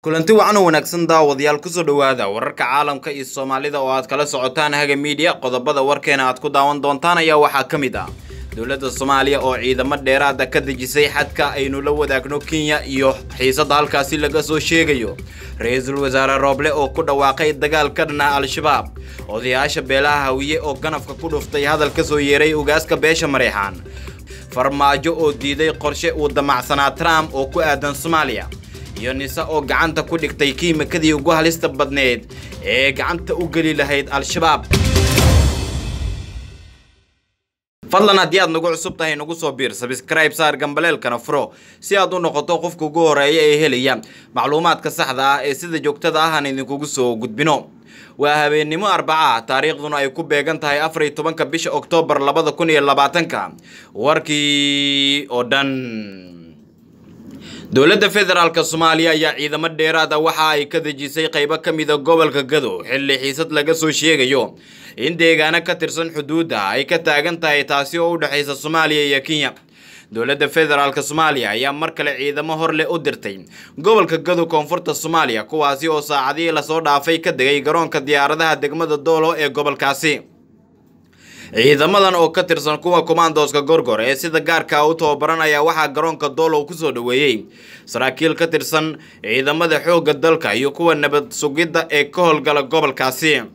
kulanti wacan oo wanaagsan daawadayaal kusoo dhowaada wararka caalamka iyo soomaalida oo aad kala socotaan haga miidiya qodobada warkeena aad ku daawan doontaan ayaa waxaa ka mid ah dowladda soomaaliya oo ciidamo dheeraada ka dejisay xadka aynu la wadaagno kenya iyo xiisadda halkaasi laga soo sheegayo ra-iisul wasaare rooble oo ku dhawaaqay dagaal ka dhana al-shabaab odayaasha beelaha hawiye oo ganafka ku dhuftay hadal ka soo yeeray ugaaska beesha mareexaan farmaajo oo diiday qorshe uu damacsanaa trump oo ku aadan soomaaliya iyo nise oo gacanta ku dhigtay kiimikadii ugu halista badneed ee gacanta u geli lahayd al-shabaab fadlan haddii aad nagu cusub tahay nagu soo biir sabscribe saar gambaleelkana furo si aad u noqoto qofka ugu horeeya ee helaya macluumaadka saxda ah ee sida joogtada ah aan idinkugu soo gudbino waa habeennimo arbaca taariikhduna ay ku beegan tahay afar iyo tobanka bisha oktoobar labada kun iyo labaatanka warkii oo dhan dowladda federaalk soomaaliya ayaa ciidamo dheeraada waxa ay ka dejisay qaybo ka mida gobolka gado xilli xiisad laga soo sheegayo in deegaano ka tirsan xuduudda ay ka taagan tahay taasi oo u dhexaysa soomaaliya iyo kenya dowladda federaalk soomaaliya ayaa mar kale ciidamo hor leh u dirtay gobolka gado koonfurta soomaaliya kuwaasi oo saacadihii lasoo dhaafay ka degay garoonka diyaaradaha degmada doolo ee gobolkaasi ciidamadan oo ka tirsan kuwa kommandoska gorgor ee sida gaarka u tababaranaya waxaa garoonka doolow kusoo dhoweeyey saraakiil ka tirsan ciidamada xoogga dalka iyo kuwa nabad sugidda ee ka howlgala gobolkaasi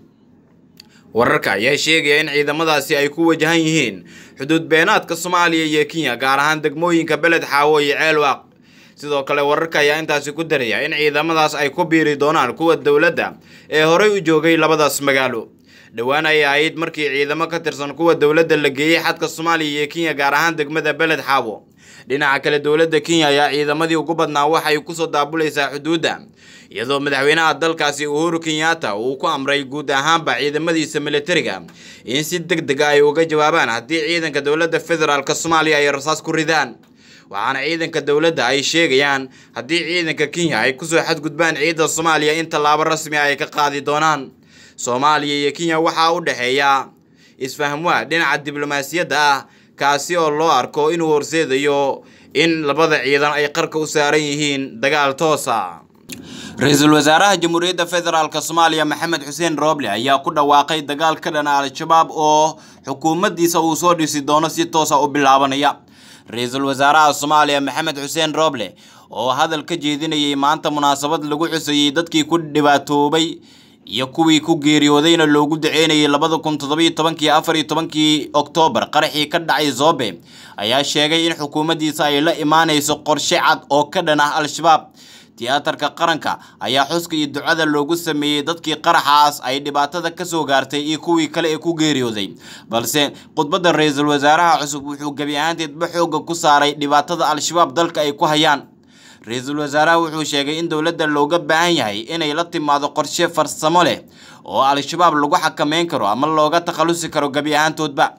wararka ayaa sheegaya in ciidamadaasi ay ku wajahan yihiin xuduud beenaadka soomaaliya iyo kenya gaar ahaan degmooyinka beled xaawo iyo ceelwaaq sidoo kale wararka ayaa intaasi ku daraya in ciidamadaas ay ku biiri doonaan kuwa dowladda ee horey u joogay labadaas magaalo dhowaan ay ahayd markii ciidamo ka tirsan kuwa dowladda la geeyey xadka soomaaliya iyo kenya gaar ahaan degmada beled xaawo dhinaca kale dowladda kenya ayaa ciidamadii ugu badnaa waxay kusoo daabulaysaa xuduudda iyadoo madaxweynaha dalkaasi uhuru kenyatta uu ku amray guud ahaanba ciidamadiisa militariga in si deg deg a ay uga jawaabaan haddii ciidanka dowladda federaalk soomaaliya ay rasaas ku ridaan waxaana ciidanka dowladda ay sheegayaan haddii ciidanka kenya ay kusoo xadgudbaan ciidda soomaaliya in tallaabo rasmi ay ka qaadi doonaan soomaaliya iyo kenya waxaa u dhexeeya isfahmwaa dhinaca diblomaasiyadda ah kaasi oo loo arko inuu horseedayo in labada ciidan ay qarka u saaran yihiin dagaal toosa ra-iisul wasaaraha jamhuuriyadda federaalk soomaaliya maxamed xuseen rooble ayaa ku dhawaaqay dagaal ka dhana al-shabaab oo xukuumaddiisa uu soo dhisi doono si toosa u bilaabanaya ra-iisul wasaaraha soomaaliya maxamed xuseen rooble oo hadal ka jeedinayay maanta munaasabad lagu xusayey dadkii ku dhibaatoobay iyo kuwii ku geeriyoodayna loogu daceynayay labada kun toddobiyo tobankii afar iyo tobankii oktoobar qaraxii ka dhacay zobe ayaa sheegay in xukuumaddiisa ay la imaanayso qorshe cad oo ka dhan ah al-shabaab tiyaatarka qaranka ayaa xuska iyo ducada loogu sameeyey dadkii qaraxaas ay dhibaatada kasoo gaartay iyo kuwii kale ee ku geeriyooday balse khudbadda ra-iisul wasaaraha cusub wuxuu gebi ahaanteedba xoogga ku saaray dhibaatada al-shabaab dalka ay ku hayaan ra-iisul wasaaraha wuxuu sheegay in dowladda looga baahan yahay inay la timaado qorshe farsamo leh oo al-shabaab lagu xakameyn karo ama looga takhalusi karo gebi ahaantoodba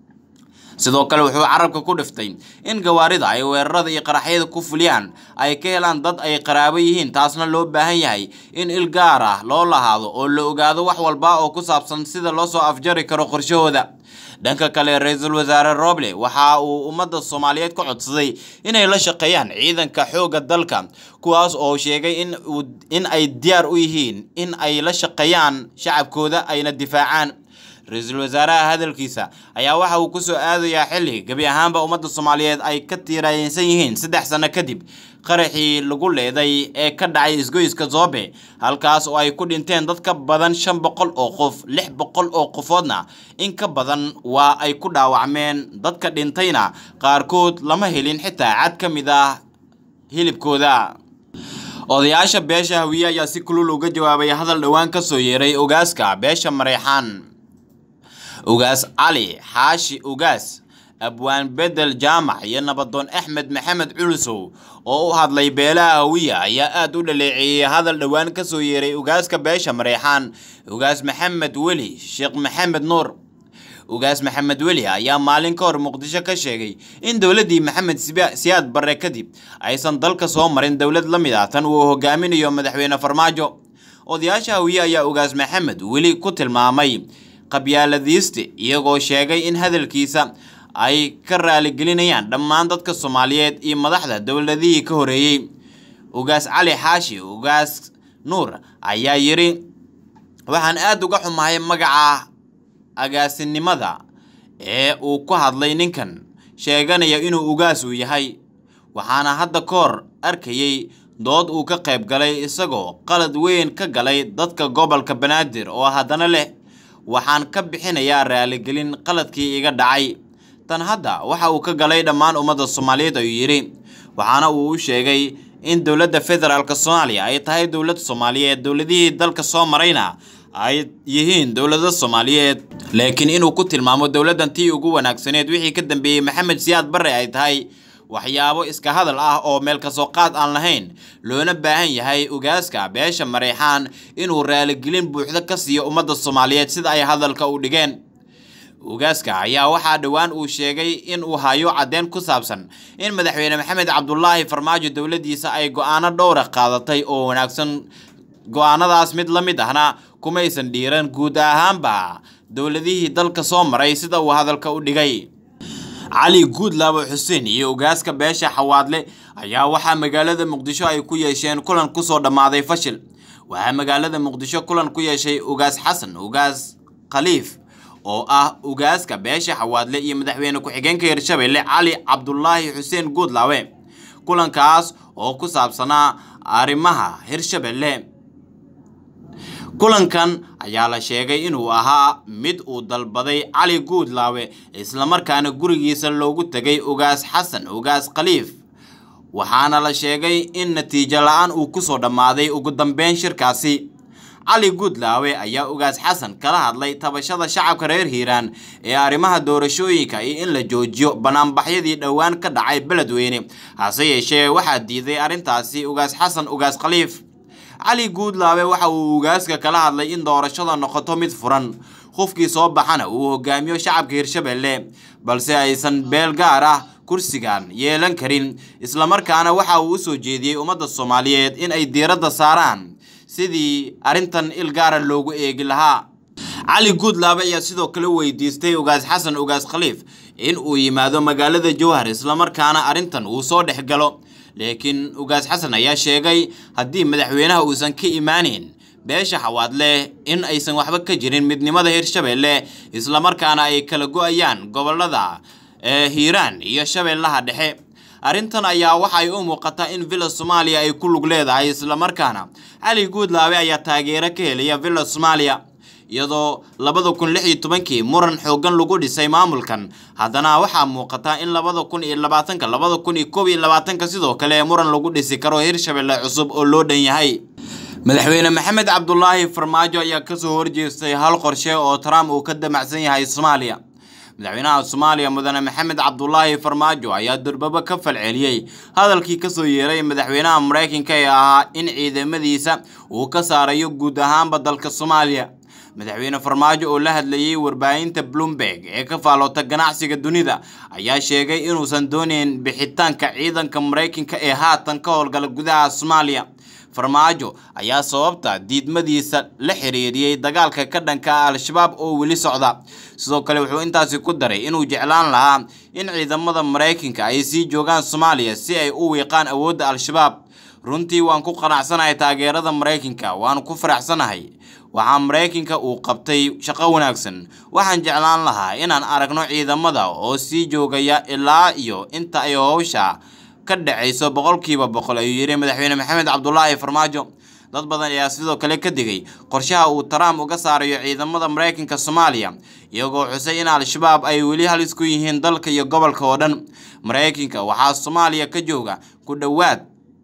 sidoo kale wuxuu carabka ku dhiftay in gawaarida ay weerarada iyo qaraxyada ku fuliyaan ay ka helaan dad ay qaraabo yihiin taasna loo baahan yahay in il gaar ah loo lahaado oo la ogaado wax walba oo ku saabsan sida loo soo afjari karo qorshahooda dhanka kale ra-iisul wasaare roble waxa uu ummadda soomaaliyeed ka codsaday inay la shaqeeyaan ciidanka xoogga dalka kuwaas oo sheegay in in ay diyaar u yihiin in ay la shaqeeyaan shacabkooda ayna difaacaan ra-iisul wasaaraha hadalkiisa ayaa waxa uu kusoo aadayaa xilli gebi ahaanba ummadda soomaaliyeed ay ka tiiraayeysan yihiin saddex sano kadib qaraxii lagu leeday ee ka dhacay isgoyska zoobe halkaas oo ay ku dhinteen dad ka badan shan boqol oo qof lix boqol oo qofoodna in ka badan waa ay ku dhaawacmeen dadka dhintayna qaarkood lama helin xitaa cad ka mid ah hilibkooda odayaasha beesha hawiye ayaa si kulul uga jawaabay hadal dhowaan ka soo yeeray ogaaska beesha mareexaan ugaas cali xaashi ugaas abwaan bedel jaamac iyo nabadoon axmed maxamed culusow oo u hadlay beelaha hawiya ayaa aada u dhaleeceeyey hadal dhowaan ka soo yeeray ugaaska beesha mareexaan ugaas maxamed weli sheekh maxamed nuur ugaas maxamed weli ayaa maalin ka hor muqdisho ka sheegay in dowladdii maxamed siyaad barre kadib aysan dalka soo marin dowlad la mid ah tan uu hogaaminayo madaxweyne farmaajo odayaasha hawiye ayaa ugaas maxamed weli ku tilmaamay qabyaaladiiste iyagoo sheegay in hadalkiisa ay ka raaligelinayaan dhammaan dadka soomaaliyeed iyo madaxda dowladihii ka horeeyey ugaas cali xaashi ugaas nuur ayaa yidhi waxaan aada uga xumahay magaca agaasinimada ee uu ku hadlay ninkan sheeganaya inuu ugaas uu yahay waxaana hadda ka hor arkayey dood uu ka qayb galay isagoo qalad weyn ka galay dadka gobolka banaadir oo haddana leh waxaan ka bixinayaa raaligelin qaladkii iga dhacay tan hadda waxa uu ka galay dhammaan ummadda soomaaliyeed ayuu yidhi waxaana uu u sheegay in dowladda federaalk soomaaliya ay tahay dowlad soomaaliyeed dowladihii dalka soo marayna ay yihiin dowlado soomaaliyeed laakiin inuu ku tilmaamo dowladdan tii ugu wanaagsaneed wixii ka dambeeyey maxamed siyaad barre ay tahay waxyaabo iska hadal ah oo meel kasoo qaad aan lahayn loona baahan yahay ugaaska beesha mareexaan inuu raaligelin buuxdo ka siiyo ummadda soomaaliyeed sida ay hadalka u dhigeen ugaaska ayaa waxaa dhowaan uu sheegay in uu hayo caddeyn ku saabsan in madaxweyne maxamed cabdulaahi farmaajo dowladdiisa ay go-aano dhowra qaadatay oo wanaagsan go-aanadaas mid la mid ahna kumaysan dhiiran guud ahaanba dowladihii dalka soo maray sida uu hadalka u dhigay cali guudlaabo xuseen iyo ugaaska beesha xawaadle ayaa waxaa magaalada muqdisho ay ku yeesheen kulan kusoo dhammaaday fashil waxaa magaalada muqdisho kulan ku yeeshay ugaas xasan ugaas khaliif oo ah ugaaska beesha xawaadle iyo madaxweyne ku-xigeenka hirshabelle cali cabdulaahi xuseen guudlaawe kulankaas oo ku saabsanaa arrimaha hirshabelle kulankan ayaa la sheegay inuu ahaa mid uu dalbaday cali guudlaawe islamarkaana gurigiisa loogu tegay ugaas xasan ugaas khaliif waxaana la sheegay in natiijo la-aan uu kusoo dhammaaday ugu dambeyn shirkaasi cali guudlaawe ayaa ugaas xasan kala hadlay tabashada shacabka reer hiiraan ee arrimaha doorashooyinka iyo in la joojiyo banaanbaxyadii dhowaan ka dhacay beledweyne hase yeeshee waxaa diiday arrintaasi ugaas xasan ugaas khaliif cali guudlaawe waxa uu ugaaska kala hadlay in doorashada noqoto mid furan qofkii soo baxana uu hogaamiyo shacabka hirshabelle balse aysan beel gaar ah kursigan yeelan karin islamarkaana waxa uu u soo jeediyey ummadda soomaaliyeed in ay diiradda saaraan sidii arrintan il gaara loogu eegi lahaa cali guudlaabe ayaa sidoo kale weydiistay ugaas xasan ugaas khaliif in uu yimaado magaalada jowhar islamarkaana arrintan uu soo dhex galo laakiin ugaas xasan ayaa sheegay haddii madaxweynaha uusan ka imaaneyn beesha xawaadle in aysan waxba ka jirin midnimada hirshabelle islamarkaana ay kala go-ayaan gobolada ee hiiraan iyo shabeellaha dhexe arrintan ayaa waxay u muuqataa in villa soomaaliya ay ku lug leedahay islamarkaana cali guudlaabe ayaa taageero ka helaya villa soomaaliya iyadoo labada kun lix iyo tobankii muran xoogan lagu dhisay maamulkan haddana waxaa muuqata in labada kun iyo labaatanka labada kun iyo koob iyo labaatanka sidoo kale muran lagu dhisi karo hirshabelle cusub oo loo dhan yahay madaxweyne maxamed cabdulaahi farmaajo ayaa kasoo horjeestay hal qorshe oo trump uu ka damacsan yahay soomaaliya madaxweynaha soomaaliya mudane maxamed cabdulaahi farmaajo ayaa durbaba ka falceliyey hadalkii kasoo yeeray madaxweynaha maraykanka ee ahaa in ciidamadiisa uu ka saarayo guud ahaanba dalka soomaaliya madaxweyne farmaajo oo la hadlayey warbaahinta bloomberg ee ka faaloota ganacsiga dunida ayaa sheegay inuusan dooneyn bixitaanka ciidanka maraykanka ee haatan ka howlgala gudaha soomaaliya farmaajo ayaa sababta diidmadiisa la xiriiriyey dagaalka ka dhanka ah al-shabaab oo weli socda sidoo kale wuxuu intaasi ku daray inuu jeclaan lahaa in ciidamada maraykanka ay sii joogaan soomaaliya si ay u wiiqaan awoodda al-shabaab runtii waan ku qanacsanahay taageerada maraykanka waan ku faraxsanahay waxaa maraykanka uu qabtay shaqo wanaagsan waxaan jeclaan lahaa inaan aragno ciidamada oo sii joogaya ilaa iyo inta ay howsha ka dhacayso boqolkiiba boqol ayuu yidhi madaxweyne maxamed cabdulaahi farmaajo dad badan ayaa sidoo kale ka digay qorshaha uu trump uga saarayo ciidamada maraykanka soomaaliya iyagoo xusay in al-shabaab ay weli halis ku yihiin dalka iyo gobolka oo dhan maraykanka waxaa soomaaliya ka jooga ku dhowaad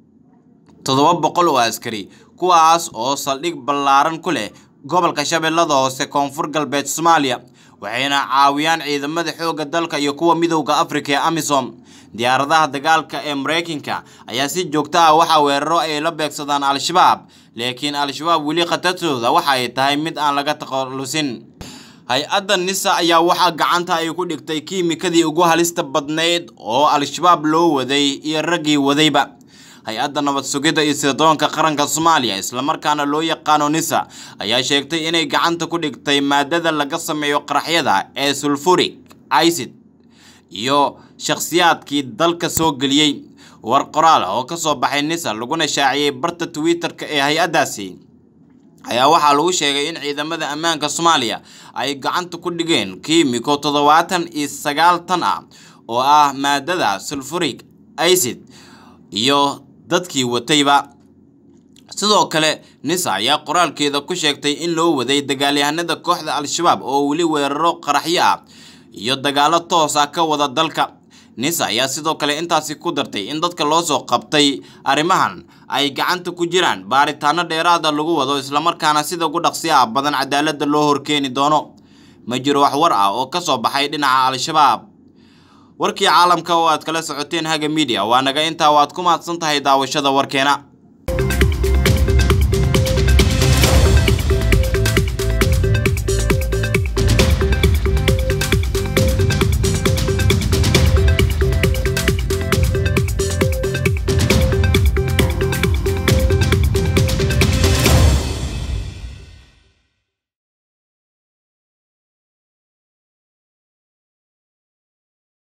toddoba boqol oo askari kuwaas oo saldhig ballaaran ku leh gobolka shabeellada hoose koonfur galbeed soomaaliya waxayna caawiyaan ciidamada xoogga dalka iyo kuwa midowda afrika ee amisom diyaaradaha dagaalka ee maraykanka ayaa si joogto ah waxaa weeraro ay la beegsadaan al-shabaab laakiin al-shabaab weli khatartooda waxa ay tahay mid aan laga takhalusin hay-adda nisa ayaa waxaa gacanta ay ku dhigtay kiimikadii ugu halista badnayd oo al-shabaab loo waday iyo raggii wadayba hay-adda nabad sugidda iyo sirdoonka qaranka soomaaliya islamarkaana loo yaqaano nisa ayaa sheegtay inay gacanta ku dhigtay maadada laga sameeyo qaraxyada ee sulfuric icid iyo shakhsiyaadkii dalka soo geliyey war qoraal oo ka soo baxay nisa laguna shaaciyey barta twitter-ka ee hay-addaasi ayaa waxaa lagu sheegay in ciidamada ammaanka soomaaliya ay gacanta ku dhigeen kiimiko toddobaatan iyo sagaal tan ah oo ah maadada sulfuric acid iyo dadkii watayba sidoo kale nisa ayaa qoraalkeeda ku sheegtay in loo waday dagaalyahanada kooxda al-shabaab oo weli weeraro qaraxyo ah iyo dagaalo toos ah ka wada dalka nisa ayaa sidoo kale intaasi ku dartay in dadka loo soo qabtay arrimahan ay gacanta ku jiraan baaritaano dheeraada lagu wado islamarkaana sida ugu dhaqsiyaha badan cadaaladda loo horkeeni doono ma jiro wax war ah oo ka soo baxay dhinaca al-shabaab warkii caalamka oo aad kala socoteen haga midiya waa naga intaa waad ku mahadsan tahay daawashada warkeena